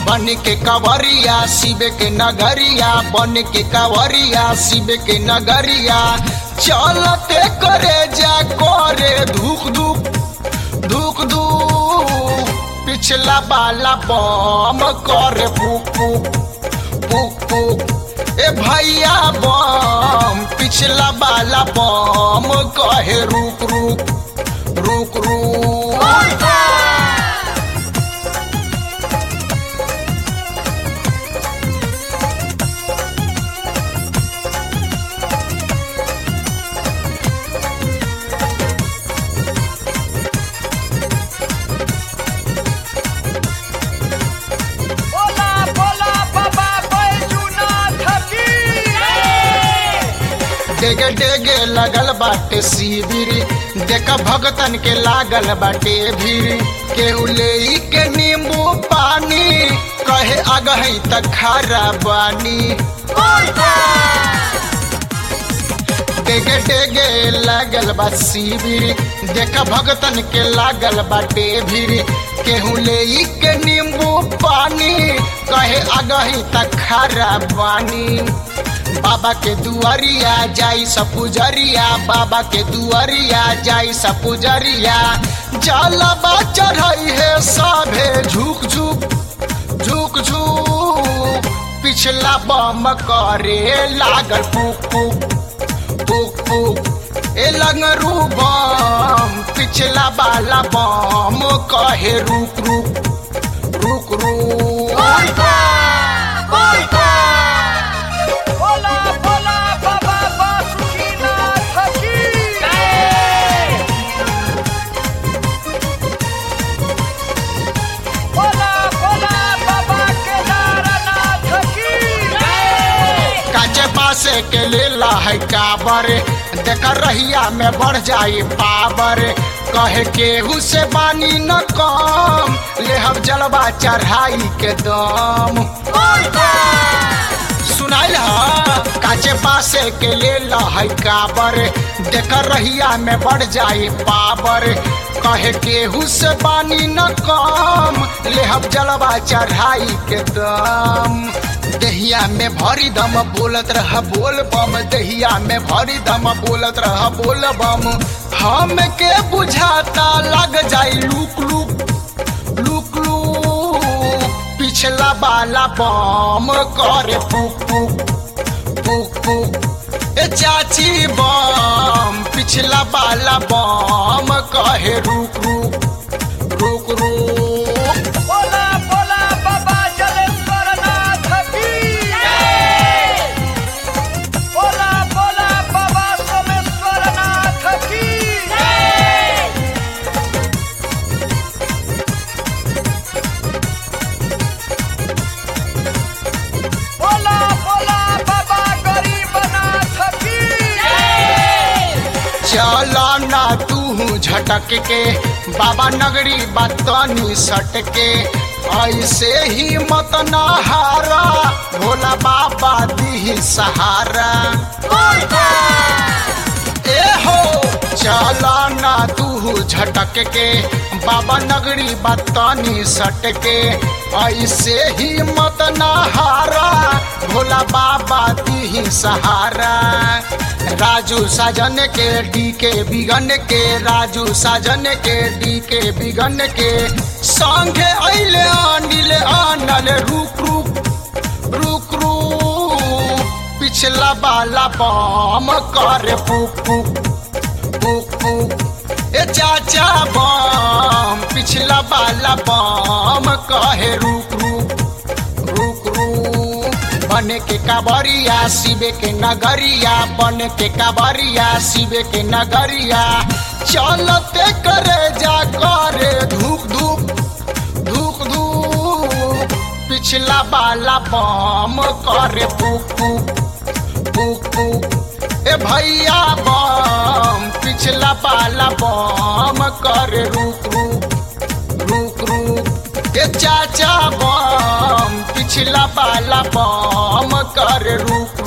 बन के कवरिया शिव के नगरिया बन के कवरिया शिव के नगरिया चलते करे जा करे धूक धूक धूक धूक पिछला बाला बम करे फूक फूक फूक फूक ए भैया बम पिछला बाला बम कहे रुक रुक रुक रुक बोला बोला बाबा बैजूनाथ की डेगे डेगे लगल बाटे शिविर देख भगतन के लागल बाटे भीड़ केहू ले के नींबू पानी कहे अगही त खारा बानी डेगे डेगे लागल बा शिविर देख भगतन के लागल बाटे भीड़ केहू ले के नींबू पानी कहे अगही त खारा बानी बाबा के दुआरिया जाई सपुजरिया बाबा के दुआरिया जाई सपुजरिया जलबा चढ़ाई है साभे झुक झुक झुक झुक पिछला बम करे लागल पुक पुक पुक पुक ए लंगरू बम पिछला बाला बम कहे रुक रुक रुक रुक बोला बोला बाबा बासुकीनाथ की बोला बोला बाबा केदारनाथ की काचे पासे के लेला है काबर देख रहिया में बढ़ जाई पावर कहे केहू से बानी न कम ले हम जलवा चढ़ाई के दम सुनाइल ह काचे पासे के लेला है काबर देख रहिया में बढ़ जाई पावर कहे केहू से बानी न कम ले हम जलवा चढ़ाई के दम दहिया में भरी दम बोलत रह बोल बम दहिया में भरी दम बोलत रह बोल बम हम के बुझाता लग जाई लुक लुक लुक लुक पिछला बाला बम करे पुक पुक पुक पुक ए चाची बम पिछला बाला बम कहे रुक रुक रुक रुक बोला बोला बाबा जलेश्वरनाथ की बोला बोला बाबा सोमेश्वरनाथ की बोला बोला बाबा गरीबनाथ की चला ना तू झटक के बाबा नगरी बतनी सटके ऐसे ही मत ना हारा भोला बाबा दी सहारा ए हो चला ना तू झटक के बाबा नगरी बतनी सटके ऐसे ही मत ना हारा भोला बाबा दी सहारा राजू साजन के डी के बिगन के राजू साजन के डी के बिगन के संगे अइले अनिल आनल रुक रुक रुक रुक पिछला बाला बम करे पुक पुक पुक पुक ए चाचा बम पिछला बाला बम कहे रुक रुक रुक रुक बने के काबरिया शिवे के नगरिया बने के काबरिया शिवे के नगरिया चलते करे जा करे धूक धूक धूक धूक पिछला बाला बम करे पुक पुक पुक पुक ए भैया बम पिछला बाला बम करे रुक रुक रुक रुक ए चाचा बम पिछला बाला बम कर रुक